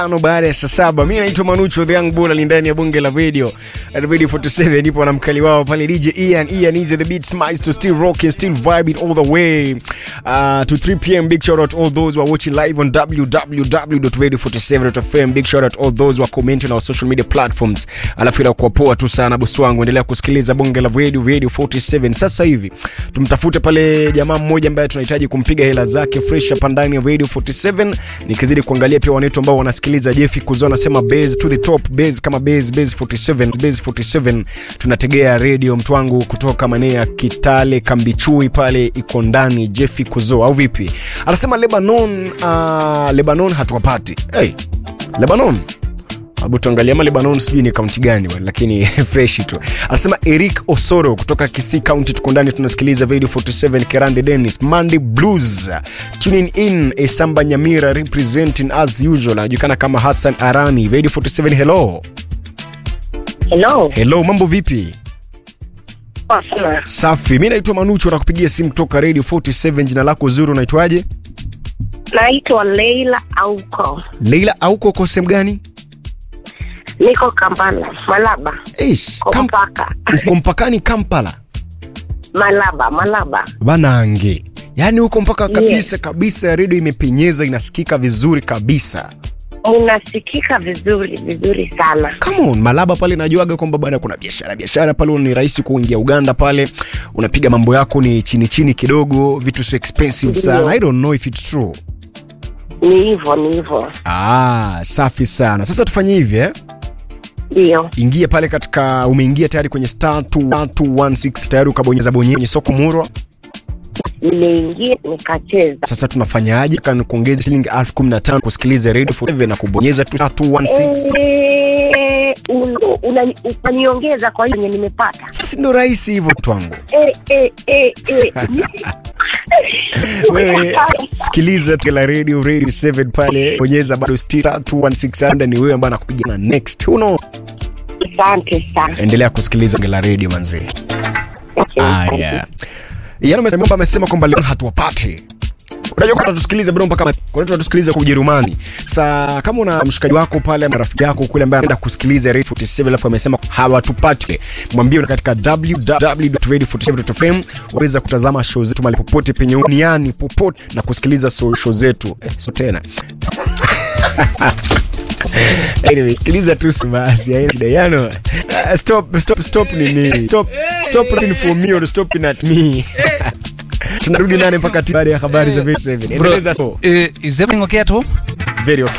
Ano baada ya saa saba. Mimi naitwa Manucho the Young Bull ndani ya bunge la video. Radio 47 nipo na mkali wao pale DJ Ian. Ian is the beat maestro still rocking, still vibing all the way uh, to 3 p.m. Big shout out all those who are watching live on www.radio47.fm. Big shout out all those who are commenting on our social media platforms. Alafu ila kwa poa tu sana bosi wangu, endelea kusikiliza bunge la radio Radio 47. Sasa hivi tumtafute pale jamaa mmoja ambaye tunahitaji kumpiga hela zake fresh hapa ndani ya Radio 47. Nikizidi kuangalia pia wanetu ambao wanasikiliza Jeffy Kuzo anasema base to the top base kama base base 47 base 47 tunategea radio mtu wangu kutoka maeneo ya Kitale Kambichui pale iko ndani Jeffy Kuzo au vipi? Anasema Lebanon uh, Lebanon hatuwapati. Hey, Lebanon Hebu tuangalie ama Lebanon sijui ni kaunti gani bwana, lakini fresh tu. Anasema Eric Osoro kutoka Kisii County, tuko ndani tunasikiliza Radio 47 Kerande Dennis Monday Blues tuning in Esamba Nyamira representing as usual, anajulikana kama Hassan Arani Radio 47. Hello Hello. hello, mambo vipi? Poa sana. Safi, mi naitwa Manucho, nakupigia simu kutoka Radio 47. Jina lako zuri, unaitwaje? Naitwa Leila Auko. Leila, auko uko sehemu gani? Niko Kampala, Malaba. Ish, Kwa Kam- mpaka. uko mpakani Kampala Malaba, Malaba. banange yaani huko mpaka kabisa kabisa ya redio imepenyeza inasikika vizuri kabisa Unasikika vizuri vizuri sana. Come on, malaba pale najuaga kwamba bwana kuna biashara biashara pale ni rahisi kuingia uganda pale unapiga mambo yako ni chini chini kidogo vitu sio expensive Ndio. sana i don't know if it's true Ni hivyo, ni hivyo. ah safi sana sasa tufanye hivi eh? Ndio. ingia pale katika umeingia tayari kwenye star 216 tayari ukabonyeza bonyeza kwenye soko murwa Nimeingia nikacheza. sasa tunafanyaje Kan- kuongeza shilingi 15 kusikiliza radio 47 na kubonyeza tu star 216 Eh, un- una- Unaniongeza kwa hiyo yenye nimepata. sasa ndio rahisi hivyo twangu Eh, eh, eh, eh. wewe sikiliza tu la radio radio 7 pale bonyeza bado star 216 ni wewe ambaye anakupigia na next who knows Asante sana. endelea kusikiliza la radio manzee Okay, ah asante. yeah yani amesema amesema kwamba leo hatuwapati unajua kwa tusikilize bado mpaka kwa tunatusikiliza kwa Ujerumani. Sasa kama una mshikaji wako pale ama rafiki yako kule ambaye anaenda kusikiliza Radio 47 alafu amesema hawatupati, mwambie una katika www.radio47.fm waweza kutazama show zetu mahali popote penye duniani popote na kusikiliza so- show zetu. Eh, so tena Anyway, sikiliza tu si basi, haina shida. Yano, uh, stop, stop, stop nini? Stop, stop looking for me or stopping at me. Tunarudi nane mpaka baada ya habari za 7. Bro, Endeleza so. uh, is everything okay at home? Very okay.